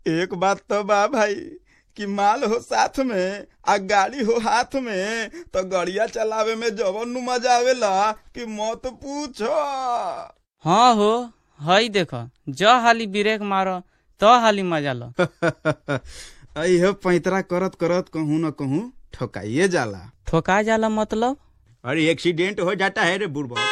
एक बात तो बा भाई कि माल हो साथ में आ गाड़ी हो हाथ में तो गड़िया चलावे में जवन नु मजा आवेला कि मत पूछो हाँ हो हई देख ज हाली ब्रेक मारो तो हाली मजा लो अह पैतरा करत करत कहूँ न कहूँ ठोकाइए जाला ठोका जाला मतलब अरे एक्सीडेंट हो जाता है रे बुढ़बा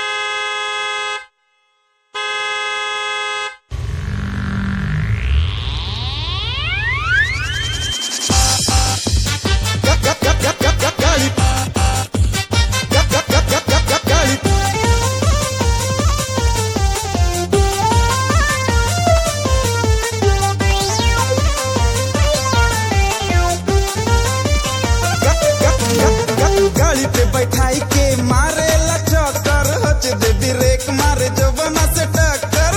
गाड़ी पे बैठाई के मारे ला चक्कर हच दे ब्रेक मारे जवना से टक्कर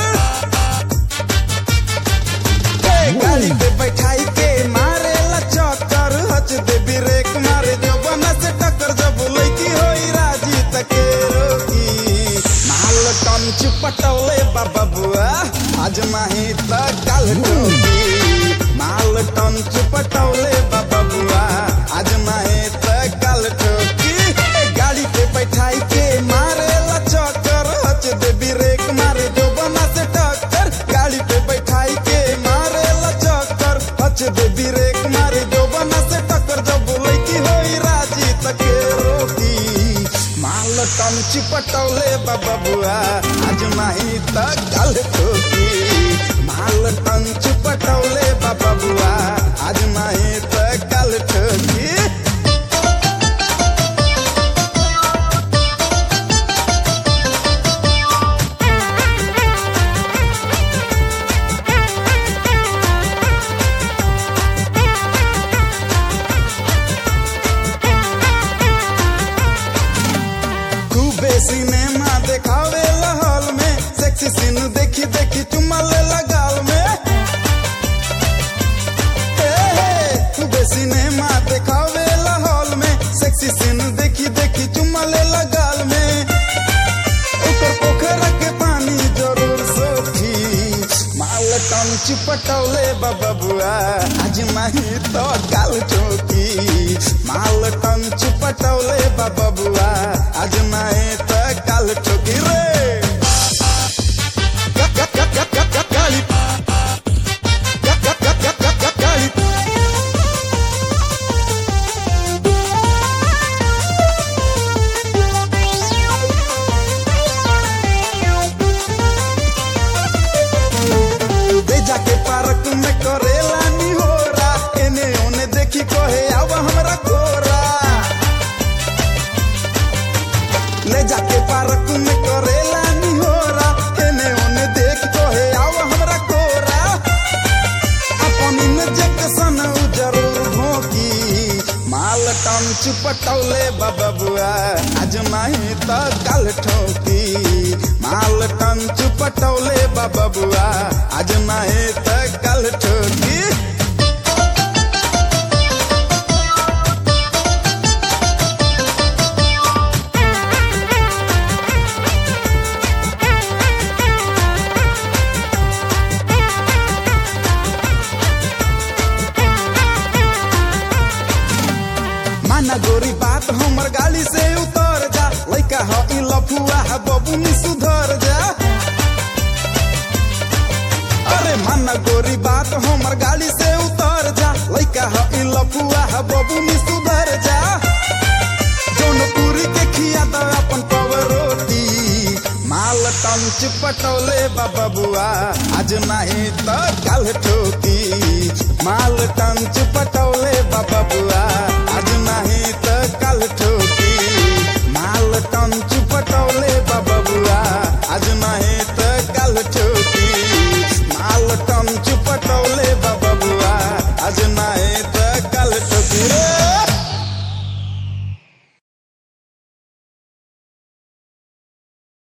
ए, गाड़ी पे बैठाई के मारे ला चक्कर हच दे ब्रेक मारे जवना से टक्कर जब लड़की होई राजी तके रोकी माल टन चुपटौले बाबा बुआ आज माही त काल टोकी माल टन चुपटौले बाबा बुआ आज माही त काल ठोकी ए, गाड़ी पे बैठाई के मारे ला चक्कर हच दे ब्रेक मारे जो बना से टक्कर गाड़ी पे बैठाई के मारे ला चक्कर हच दे ब्रेक मारे जो बना से टक्कर जब लड़की होई राजी तके रोकी माल टन चिपटौले बाबा बुआ आज माही त काल ठोकी माल टन चिपटौले बाबा बुआ आज माही त काल ठोकी खूबे सिनेमा देखावे हॉल में सेक्सी सीन देखी देखी चुम्मा ले गाल में ए, हे, खूबे सिनेमा देखावे हॉल में सेक्सी सीन देखी देखी चुम्मा ले गाल में ऊपर पोखरा के पानी जरूर सोखी माल टन चिपटौले बाबा बुआ आज माही तो काल चौकी माल टन चिपटौले बाबा बुआ आज माही तो काल चौकी रे ग- ग- ग- ग- ग- ग- गाली ग- ग- ग- ग- ग- ग- गाली ले जाके पार्क में करेला निहोरा एने ओने देखी कहे आवा हमरा कोरा ले जाके पार्क में करेला निहोरा एने ओने देख कहे आवा हमरा कोरा अपन इंजेक्शन उ जरूर भोंकी माल टन चुपटौले बाबा बुआ आज माही त काल ठोकी माल टन चुपटौले बाबा बुआ आज माही त काल ठोकी माना गोरी बात हमर गाड़ी से उतर जा लइका ह ई लफुआ है बबुनी सुधर जा अरे माना गोरी बात हमर गाड़ी से उतर जा लइका ह ई लफुआ है बबुनी सुधर जा जौनपुरी के खिया द अपन पव रोटी माल टन चिपटौले बाबा बुआ आज नाही त काल ठोकी माल टन चिपटौले बाबा बुआ आज नाही त काल ठोकी माल टन चिपटौले